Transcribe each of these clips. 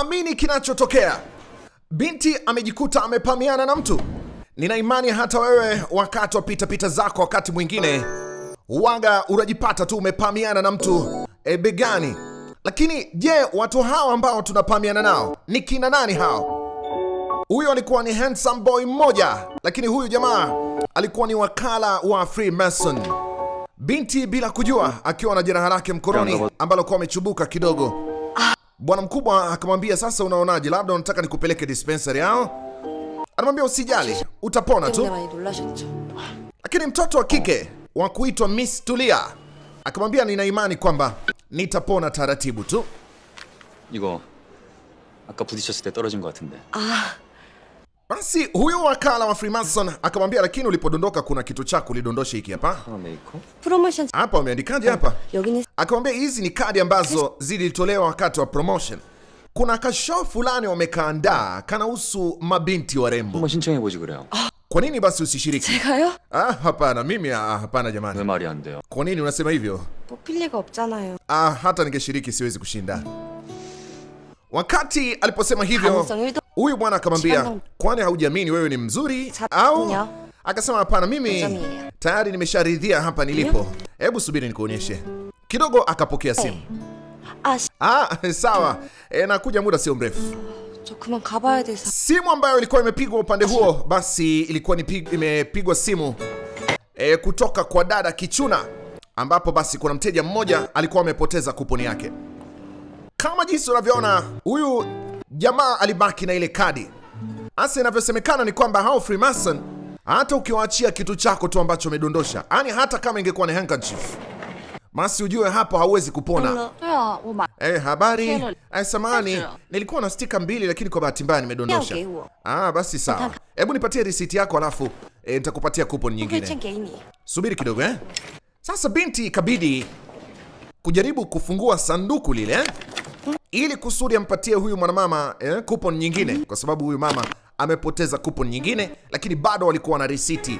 haamini kinachotokea. Binti amejikuta amepamiana na mtu. Nina imani hata wewe wakati wa pitapita zako, wakati mwingine waga unajipata tu umepamiana na mtu e, begani. Lakini je, watu hawa ambao tunapamiana nao ni kina nani hao? Huyo alikuwa ni handsome boy mmoja, lakini huyu jamaa alikuwa ni wakala wa Freemason. Binti bila kujua, akiwa na jeraha lake mkononi ambalo kuwa amechubuka kidogo. Bwana mkubwa akamwambia, sasa unaonaje, labda unataka nikupeleke dispensary au? Anamwambia usijali, utapona tu. 때문에 많이 놀라셨죠? Lakini mtoto wa kike wa kuitwa Miss Tulia akamwambia, nina imani kwamba nitapona taratibu tu. 이거 아까 부딪혔을 때 떨어진 것 같은데. Basi huyo wakala wa Freemason akamwambia, lakini ulipodondoka kuna kitu chako ulidondosha hiki hapa 아 메이커? 프로모션 hapa, umeandikaje hapa? 여기는 Akamwambia hizi ni kadi ambazo zilitolewa wakati wa promotion. Kuna kashow fulani wamekaandaa kanahusu mabinti warembo. 한번 신청해 보지 그래요. Kwa nini basi usishiriki? 제가요? Ah, hapana, mimi ah, hapana 왜 jamani. 말이 안 돼요? Kwa nini unasema hivyo? 뽑힐 리가 없잖아요. Ah, hata ningeshiriki siwezi kushinda. Wakati aliposema hivyo, 가능성 1도 huyu bwana akamwambia, Changa- kwani haujiamini wewe ni mzuri Sa- au? nya. Akasema hapana, mimi Mzamili. tayari nimesharidhia hapa nilipo. Hebu subiri nikuonyeshe. Kidogo akapokea simu. 아, 씨, Ah, sawa. E, nakuja muda sio mrefu. 저 그만 가봐야 돼서. Simu ambayo ilikuwa imepigwa upande huo, basi ilikuwa ni pig, imepigwa simu e, kutoka kwa dada Kichuna, ambapo basi kuna mteja mmoja alikuwa amepoteza kuponi yake. Kama jinsi unavyoona, huyu jamaa alibaki na ile kadi. Hasa inavyosemekana ni kwamba hao Freemason, hata ukiwaachia kitu chako tu ambacho umedondosha, yani hata kama ingekuwa ni handkerchief, basi ujue hapo hauwezi kupona. 对啊，我买 Eh, habari. Hello. Eh, samani, Sasa. nilikuwa na stika mbili lakini kwa bahati mbaya nimedondosha. Yao geiwo. Ah, basi sawa. Hebu nipatie risiti yako alafu eh, nitakupatia coupon 会 nyingine. 券给你。 Subiri kidogo eh. Sasa binti ikabidi kujaribu kufungua sanduku lile eh, ili kusudi ampatie huyu mwanamama eh, coupon nyingine kwa sababu huyu mama amepoteza coupon nyingine lakini bado walikuwa na risiti.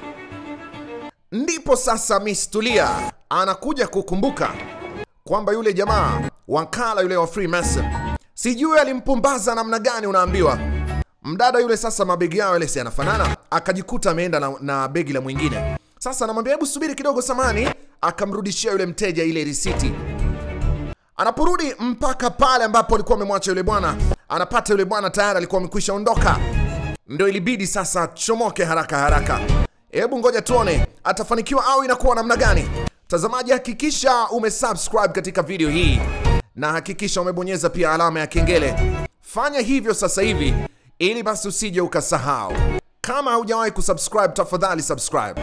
Ndipo sasa Miss Tulia anakuja kukumbuka kwamba yule jamaa wakala yule wa Freemason sijui alimpumbaza namna gani, unaambiwa mdada yule. Sasa mabegi yao yale si yanafanana, akajikuta ameenda na, na begi la mwingine. Sasa anamwambia hebu subiri kidogo, samani, akamrudishia yule mteja ile risiti. Anaporudi mpaka pale ambapo alikuwa amemwacha yule bwana, anapata yule bwana tayari alikuwa amekwisha ondoka, ndio ilibidi sasa chomoke haraka haraka. Hebu ngoja tuone atafanikiwa au inakuwa namna gani. Mtazamaji, hakikisha umesubscribe katika video hii na hakikisha umebonyeza pia alama ya kengele. Fanya hivyo sasa hivi ili basi usije ukasahau. Kama haujawahi kusubscribe, tafadhali subscribe.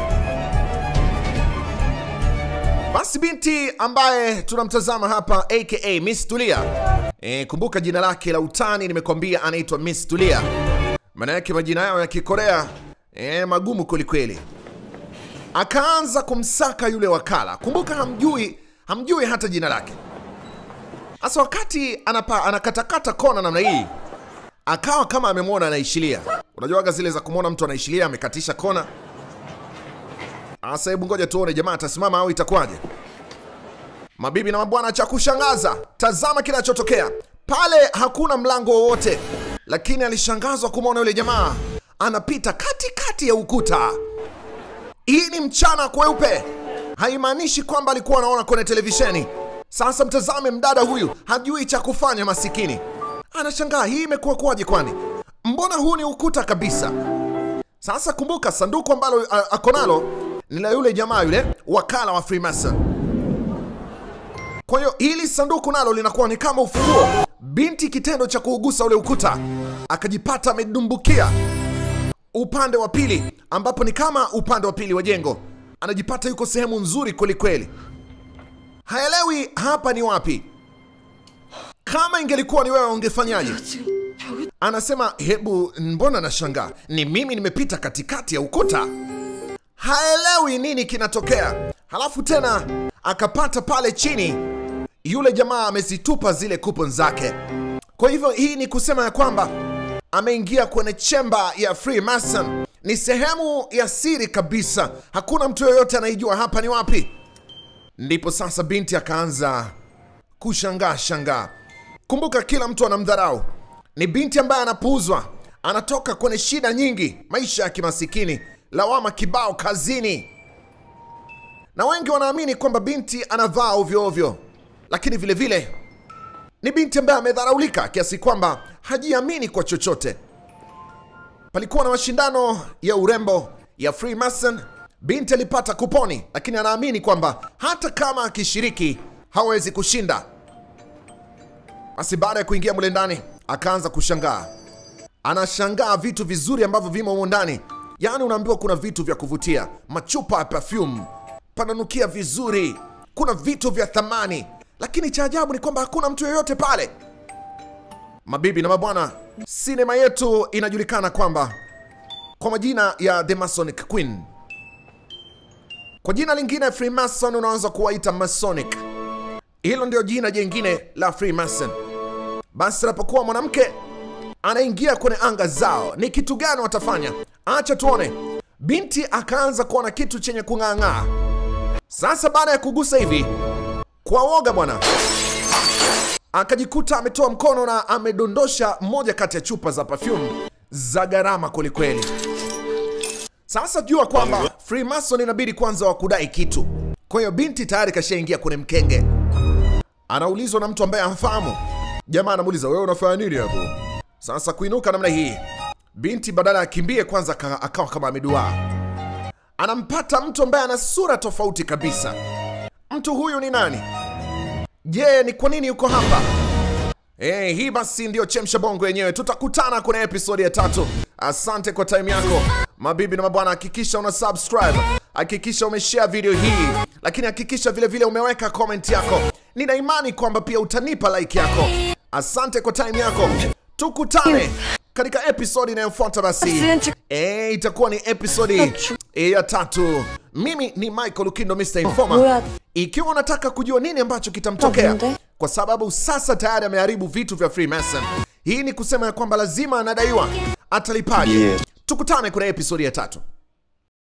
Basi binti ambaye tunamtazama hapa aka Miss Tulia. E, kumbuka jina lake la utani nimekwambia anaitwa Miss Tulia. Maana yake majina yao ya Kikorea e, magumu kwelikweli. Akaanza kumsaka yule wakala. Kumbuka hamjui, hamjui hata jina lake. Sasa wakati anapa, anakatakata kona namna hii, akawa kama amemwona anaishilia. Unajuaga zile za kumwona mtu anaishilia amekatisha kona. Sasa hebu ngoja tuone jamaa atasimama au itakuwaje. Mabibi na mabwana, cha kushangaza, tazama kinachotokea pale. Hakuna mlango wowote, lakini alishangazwa kumwona yule jamaa anapita katikati ya ukuta. Hii ni mchana kweupe, haimaanishi kwamba alikuwa anaona kwenye televisheni. Sasa mtazame mdada huyu, hajui cha kufanya, masikini anashangaa, hii imekuwa kuwaje? Kwani mbona huu ni ukuta kabisa? Sasa kumbuka, sanduku ambalo a- ako nalo ni la yule jamaa yule wakala wa Freemason. Kwa hiyo hili sanduku nalo linakuwa ni kama ufunguo. Binti kitendo cha kuugusa ule ukuta akajipata amedumbukia upande wa pili, ambapo ni kama upande wa pili wa jengo. Anajipata yuko sehemu nzuri kweli kweli, haelewi hapa ni wapi. Kama ingelikuwa ni wewe ungefanyaje? 지금 벽이 Anasema hebu, mbona nashangaa, ni mimi nimepita katikati ya ukuta. Haelewi nini kinatokea. Halafu tena akapata pale chini, yule jamaa amezitupa zile kupon zake. Kwa hivyo hii ni kusema ya kwamba ameingia kwenye chemba ya Freemason. Ni sehemu ya siri kabisa, hakuna mtu yoyote anaijua hapa ni wapi. Ndipo sasa binti akaanza kushangaa shangaa. Kumbuka kila mtu anamdharau. ni binti ambaye anapuuzwa, anatoka kwenye shida nyingi, maisha ya kimasikini, lawama kibao kazini, na wengi wanaamini kwamba binti anavaa ovyo ovyo, lakini vile vile ni binti ambaye amedharaulika kiasi kwamba hajiamini kwa chochote. Palikuwa na mashindano ya urembo ya Freemason. Binti alipata kuponi, lakini anaamini kwamba hata kama akishiriki hawezi kushinda. Basi baada ya kuingia mule ndani, akaanza kushangaa. Anashangaa vitu vizuri ambavyo vimo humo ndani, yaani unaambiwa kuna vitu vya kuvutia, machupa ya perfume, pananukia vizuri, kuna vitu vya thamani, lakini cha ajabu ni kwamba hakuna mtu yoyote pale. Mabibi na mabwana, sinema yetu inajulikana kwamba kwa majina ya The Masonic Queen. Kwa jina lingine Freemason unaweza kuwaita Masonic. Hilo ndio jina jingine la Freemason. Basi anapokuwa mwanamke anaingia kwenye anga zao, ni kitu gani watafanya? Acha tuone. Binti akaanza kuona kitu chenye kung'aang'aa. Sasa baada ya kugusa hivi kwa woga bwana, akajikuta ametoa mkono na amedondosha moja kati ya chupa za perfume za gharama kwelikweli. Sasa jua kwamba Freemason inabidi kwanza wa kudai kitu. Kwa hiyo binti tayari kashaingia kwenye mkenge, anaulizwa na mtu ambaye amfahamu. Jamaa anamuuliza wewe unafanya nini hapo? Sasa kuinuka namna hii, binti badala ya kimbie kwanza aka- akawa kama ameduaa. Anampata mtu ambaye ana sura tofauti kabisa. Mtu huyu ni nani? Je, ni kwa nini yuko hapa? Eh, hii basi ndio chemsha bongo yenyewe. Tutakutana kwenye episodi ya tatu. Asante kwa time yako mabibi na mabwana, hakikisha una subscribe, hakikisha umeshare video hii, lakini hakikisha vile vile umeweka comment yako. Nina imani kwamba pia utanipa like yako. Asante kwa time yako, tukutane katika episodi inayofuata. Basi eh, itakuwa ni episodi eh, ya tatu. Mimi ni Michael Lukindo, Mr. Informer. 뭐야? Ikiwa unataka kujua nini ambacho kitamtokea 뭔데? kwa sababu sasa tayari ameharibu vitu vya Freemason. Hii ni kusema ya kwamba lazima anadaiwa, atalipaje? Yes. Tukutane kwenye episodi ya tatu.